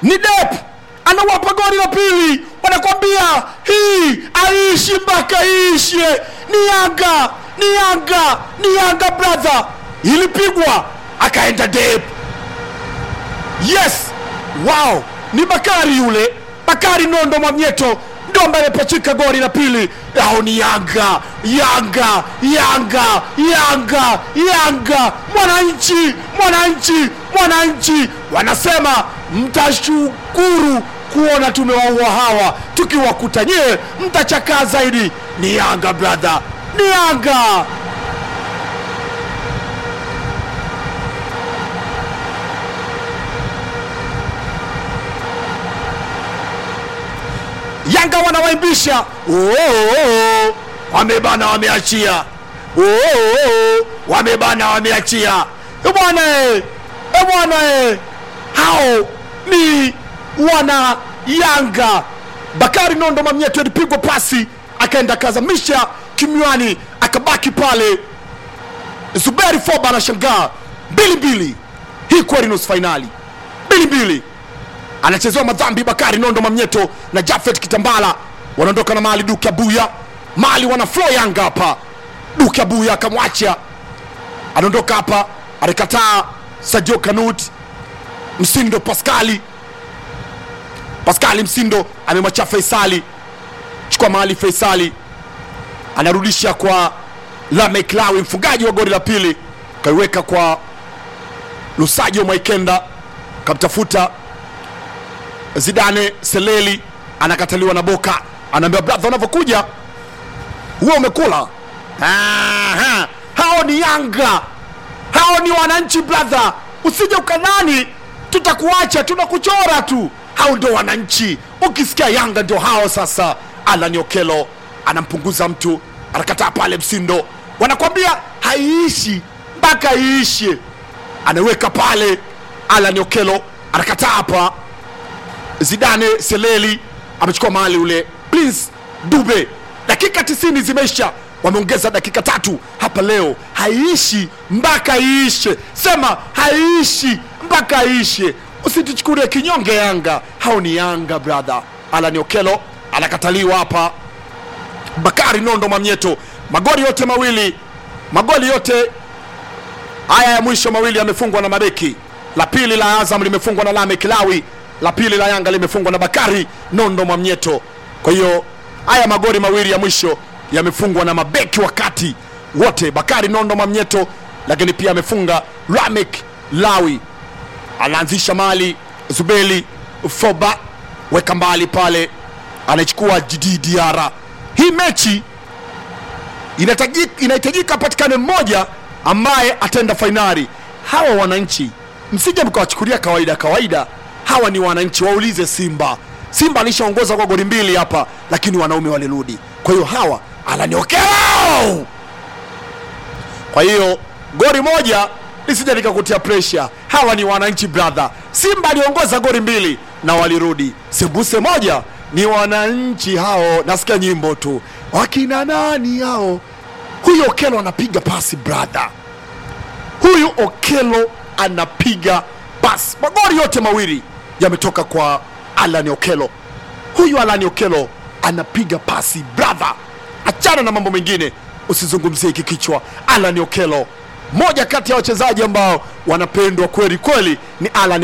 ni Dep anawapa goli la pili, wanakwambia hii aishi mpaka iishe. Ni Yanga, ni Yanga, ni Yanga brother, ilipigwa akaenda Dep. Yes, wow, ni Bakari yule, Bakari Nondo Mwamnyeto ndo ambaye amepachika goli la pili. Au ni Yanga, Yanga, Yanga, Yanga, Yanga, mwananchi, mwananchi, mwananchi. Wanasema mtashukuru kuona tumewaua hawa, tukiwakuta nyie mtachakaa zaidi. Ni Yanga brother, ni Yanga. Yanga wanawaimbisha oh, oh, oh. Wamebana wameachia oh, oh, oh. Wamebana wameachia Eh, bwana eh. Eh, bwana eh. Hao ni wana Yanga. Bakari Nondo Mamnyeto alipigwa pasi akaenda akazamisha kimywani, akabaki pale. Zuberi Foba anashangaa mbili mbili, hii kweli nusu fainali mbili mbili anachezewa madhambi Bakari Nondo Mamnyeto na Jafet Kitambala wanaondoka na mali Duke Abuya mali wana flow Yanga hapa. Duke Abuya akamwacha anaondoka hapa, alikataa Sadio Kanut Msindo Paskali Paskali Msindo amemwacha Faisali, chukua mahali Faisali anarudisha kwa Lamek Lawi, mfungaji wa goli la pili, kaiweka kwa Lusajo Mwaikenda, kamtafuta Zidane Seleli, anakataliwa na Boka, anaambia brother, unavyokuja huo umekula. Aha, hao ni Yanga, hao ni wananchi brother, usije ukadhani tutakuacha, tunakuchora tu. Hao ndio wananchi, ukisikia Yanga ndio hao. Sasa Alan Okelo anampunguza mtu, anakataa pale Msindo, wanakwambia haiishi mpaka iishe, anaweka pale Alan Okelo, anakataa hapa Zidane Seleli amechukua mahali ule Prince Dube. Dakika 90 zimeisha, wameongeza dakika tatu hapa. Leo haiishi mpaka iishe, sema haiishi mpaka iishe. Usituchukulie kinyonge Yanga, hao ni Yanga brother. Alan Okelo anakataliwa hapa. Bakari Nondo Mamnyeto, magoli yote mawili, magoli yote haya ya mwisho mawili yamefungwa na mabeki. La pili la Azam limefungwa na Lame Kilawi, la pili la Yanga limefungwa na Bakari Nondo Mwamnyeto. Kwa hiyo haya magoli mawili ya mwisho yamefungwa na mabeki wakati wote, Bakari Nondo Mwamnyeto, lakini pia amefunga Lamek Lawi, anaanzisha mali Zubeli Foba, weka mbali pale, anachukua Jidi Diara. Hii mechi inahitaji- inahitajika patikane mmoja ambaye ataenda fainali. Hawa wananchi msije mkawachukulia kawaida kawaida, hawa ni wananchi. Waulize Simba. Simba alishaongoza kwa goli mbili hapa, lakini wanaume walirudi. Kwa hiyo hawa alaniokeo. Kwa hiyo goli moja lisije likakutia pressure. Hawa ni wananchi brother. Simba aliongoza goli mbili na walirudi. Sembuse moja ni wananchi hao. Nasikia nyimbo tu, wakina nani hao? Huyu Okelo anapiga pasi brother, huyu Okelo anapiga pasi. Magoli yote mawili yametoka kwa Alan Okelo. Huyu Alan Okelo anapiga pasi brother, achana na mambo mengine, usizungumzie hiki kichwa. Alan Okelo, moja kati ya wachezaji ambao wanapendwa kweli kweli ni Alan